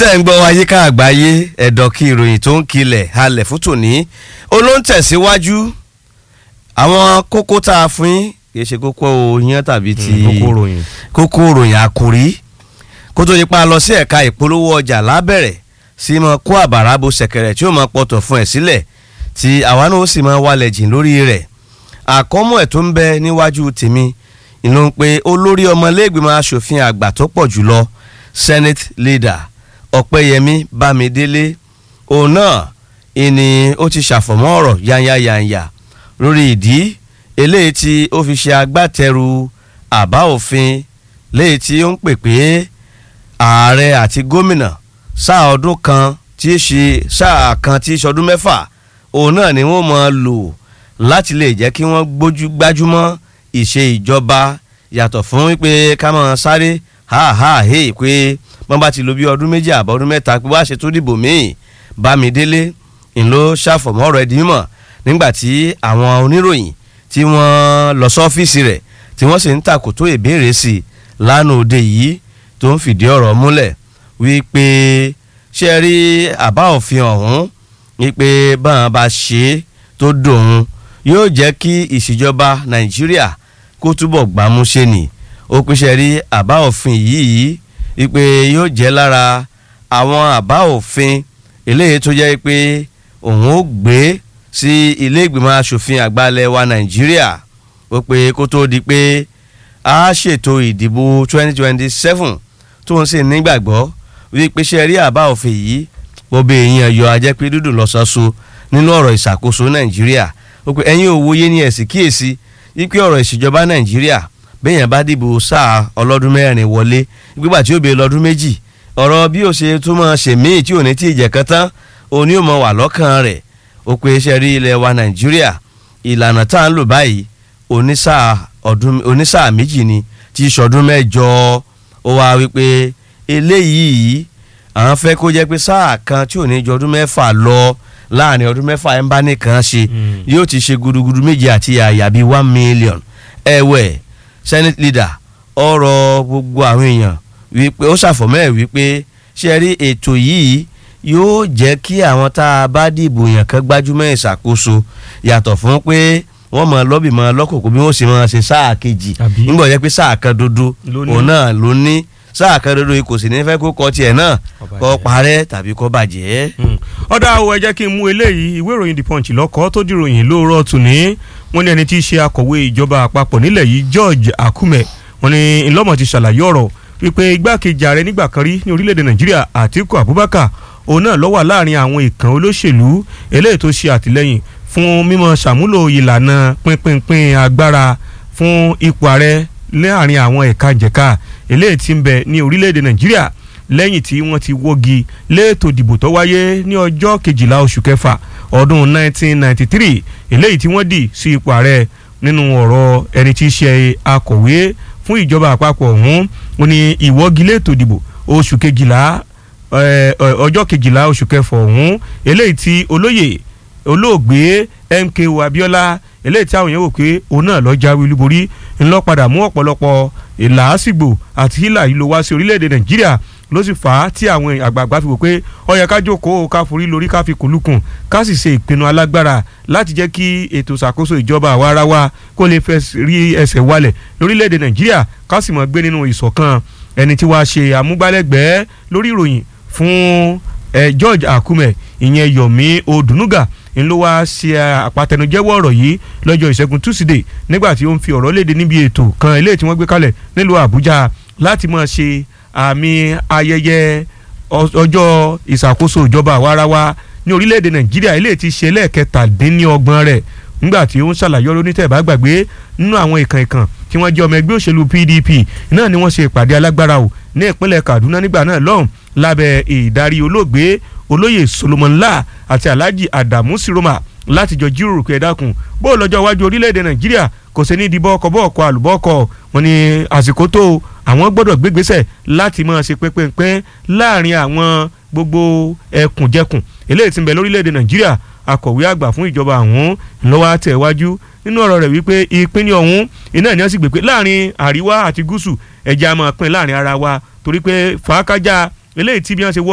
tẹ́ ń gbọ́ ayíká àgbáyé ẹ̀dọ̀ kí ìròyìn tó ń kilẹ̀ halẹ̀ fún tòní olóńtẹ̀síwájú àwọn kókó tá a fún yín kì í ṣe kókó yẹn tàbí ti kókó ròyìn. kókó ròyìn àkòrí kó tó nípa lọ sí ẹ̀ka ìpolówó ọjà lábẹ̀rẹ̀ sí mọ kó àbàrà bo ṣẹ̀kẹ̀rẹ̀ tí ó mọ pọ̀tọ̀ fún ẹ̀ sílẹ̀ tí àwa náà ó sì mọ wálẹ̀ jìn lórí rẹ̀ àkọ́mọ́ ẹ̀ tó ń bẹ níwájú tèmi ìlú ń pe olórí ọmọlẹ́gbẹ̀mọ aṣòfin àgbà tó pọ̀ jùlọ senate leader ọ̀pẹ́yẹmí bámidélé òun náà ìní ó ti ṣàfọ̀mọ́ ọ̀rọ̀ yányáyányá lórí ìdí eléyìí tí ó fi ṣe agbátẹrù àbá òfin léyìí tí ó ń pè pé ààrẹ àti gómìnà sáà ọdún kan tí í ṣe sáà kan tí í ṣọdún mẹ́fà òun náà ni wọ́n máa lò láti lè jẹ́ kí wọ́n gbójú gbájúmọ́ ìṣe ìjọba yàtọ̀ fún wípé ká máa sáré ha ha he pé wọ́n bá ti lò bí ọdún méjì àbọ̀ ọdún mẹ́ta pé wá ṣe tó dìbò míì bámidélé ńlọ ṣàfọ̀mọ́ ọ̀rọ̀ ẹ̀dín mọ̀ nígbà tí àwọn oníròyìn tí wọ́n lọ sọ́fíìsì rẹ̀ tí wọ́n sì ń tàkòtò ìbéèrè sí i lánàá òde yìí tó ń fìdí ọ̀rọ̀ múlẹ̀ wípé ṣe rí àbá òfin ọ̀hún wípé báwọn bá ṣe é tó dòun yóò jẹ́ kí ìṣèjọba nàìjíríà kó túbọ̀ gbámúṣe nì ó pèsè rí àbá òfin yìí wípé yóò jẹ́ lára àwọn àbá òfin eléyìí tó jẹ́ pé òun ó gbé sí ilé ìgbìmọ̀ asòfin àgbà ilẹ̀ wa nàìjíríà ó pé kó tó di pé a ṣètò ìdìbò 2027 tó ń sì nígbàgbọ́ wípé ṣe rí àbá òfin yìí bọ́bẹ̀ èèyàn yọ ajẹ́pẹ́ dúdú lọ́sọ̀ọ́sọ nínú ọ̀rọ̀ ìṣàkóso nàìjíríà ó pé ẹ̀yin òwòye ní ẹ̀sìn kíyèsí wípé ọ̀rọ̀ ìṣèjọba nàìjíríà béèyàn bá dìbò sáà ọlọ́dún mẹ́rin wọlé gbígbà tí ó bèè lọ́dún méjì ọ̀rọ̀ bí ó ṣe tún máa ṣe míì tí ò ní tí ì jẹ́ kan tán òní ò mọ wà lọ́kàn rẹ̀ ó pé ṣe rí ilẹ̀ wa nàìjíríà ìlànà tá à ń lò báyìí onísáà ọdún onísáà méjì ni tí ìṣọdún mẹ́jọ ó wá wípé eléyìí àwọn fẹ́ kó jẹ́ pé sáà kan tí ò ní ju ọdún mẹ́fà lọ láàrin ọdún mẹ́fà ẹ̀ ń bá nìkan ṣe yóò ti ṣe gudugudu méje àti àyà bíi one million ẹ̀wẹ̀ senate leader ọ̀rọ̀ gbogbo àwọn èèyàn wípé ó ṣàfọ̀mọ́ ẹ̀ wípé ṣe rí ètò yìí yóò jẹ́ kí àwọn tá a bá dìbò yàn kan gbájúmọ́ ìṣàkóso yàtọ̀ fún pé wọ́n mọ lọ́bì mọ lọ́kòkò bí wọ́n sì mọ ṣe sáà kejì Àbí? nígbà jẹ́ pé sáà kan dodo Ló ní. òun náà ló ní sáà kan dodo yìí kò sì ní fẹ́ kó kọ tiẹ̀ náà Kó kó bàjẹ́. parẹ́ tàbí kó bàjẹ́. ọ̀dà o ẹ jẹ́ kí n mú eléyìí ìwé ìròyìn the punch lọ́kọ́ tó dìròyìn lóòrọ̀ tòní wọ́n ní ẹni tí í ṣe akọ̀wé ìjọba àpapọ̀ nílẹ̀ yìí George Akume wọ́n ní ńlọ́mọ̀ ti ṣàlàyé ọ̀rọ̀ wípé igbákejì ààrẹ nígbà kan rí ní orílẹ̀-èdè Nàìjíríà Àtíkù Abubakar òun náà ló wà láàrin àwọn ìkàn olóṣèlú eléyìí tó ṣe àtìlẹ́yìn fún mímọ ṣàmúlò ìlànà pínpínpín agbára fún ipò ààrẹ láàrin àwọn ẹ̀ka jẹ̀ka eléyìí tí ń bẹ ní orílẹ̀-èdè Nàìjíríà lẹ́yìn tí wọ́n ti wọ́gi léètò ìdìbò tó wáyé ní ọjọ́ kejìlá oṣù kẹfà ọdún 1993 eléyìí tí wọ́n dì sí ipò ààrẹ nínú ọ̀rọ̀ ẹni tí í ṣe akọ̀wé fún ìjọba àpapọ̀ ọ̀hún ó ní ìwọ́gi léètò ìdìbò oṣù kejìlá eh, eh, ọjọ́ kejìlá oṣù kẹfà ọ̀hún eléyìí tí olóyè olóògbé MKO Abiola eléyìí tí àwọn èèyàn wò pé òun náà lọ jáwé olúborí ńlọ padà mú ọ̀pọ̀lọpọ̀ ìlàásìgbò àti hílà yìí ló wá sí orílẹ̀-èdè Nàìjíríà ló sì fà á tí àwọn àgbààgbà fi wò pé ó yẹ ká jókòó ká forí lórí ká fi kùlùkùn ká sì ṣe ìpinnu alágbára láti jẹ́ kí ètò ìṣàkóso ìjọba àwa ara wa kó lè fẹ́ rí ẹsẹ̀ walẹ̀ lórílẹ̀‐èdè nàìjíríà ká sì mọ̀ gbé nínú ìṣọ̀kan ẹni tí wàá ṣe àmúgbálẹ́gbẹ̀ẹ́ lórí ìròyìn fún eh, George Akume ìyẹn Yomi Odunuga ń ló wáá ṣe àpàtẹnujẹ́wọ́ ọ̀rọ̀ yìí lọ́jọ́ ìṣẹ́gun tusidee nígbà tí ó ń fi ọ̀rọ̀ léde níbi ètò kan eléyìí tí wọ́n gbé kalẹ̀ nílùú Àbújá láti máa ṣe àmì ayẹyẹ ọ- ọjọ́ ìṣàkóso ìjọba àwarawa ní orílẹ̀-èdè nàìjíríà eléyìí ti ṣe lẹ́ẹ̀kẹtàdínlọ́gbọ̀n rẹ̀ nígbà tí ó ń ṣàlàyé ọ̀rọ̀ onítẹ̀bá gbàgbé nínú àwọn ìkàn ìkàn tí wọ́n jẹ́ ọmọ ẹgbẹ́ òṣèlú PDP náà ni wọ́n ṣe ìpàdé alágbára o ní ìpínlẹ̀ Kaduna nígbà náà lọ́hùn lábẹ́ ìdarí olóògbé olóyè Solomon La àti Alhaji Adamu Siroma láti jọ jíròrò pé ẹ dákun bó o lọ́jọ́ iwájú orílẹ̀-èdè nàìjíríà kò sí ní ìdìbò ọkọ̀ bọ́ọ̀kọ̀ àlùbọ́ọ̀kọ̀ wọn ni àsìkò tó o, àwọn gbọ́dọ̀ gbégbésẹ̀ láti máa ṣe pínpín láàrin àwọn gbogbo ẹkùnjẹkùn eléyìí tí ń bẹ lórílẹ̀‐èdè nàìjíríà akọ̀wé àgbà fún ìjọba ọ̀hún lọ́wọ́ àtẹ̀wájú nínú ọ̀rọ̀ rẹ̀ wípé ìpínlẹ̀ ọ̀hún iná ni wọ́n sì gbé pé láàrin àríwá àti gúúsù ẹ̀jẹ̀ a máa pín láàrin ara wa torí pé fàákájà eléyìí tí bí wọ́n ṣe wọ́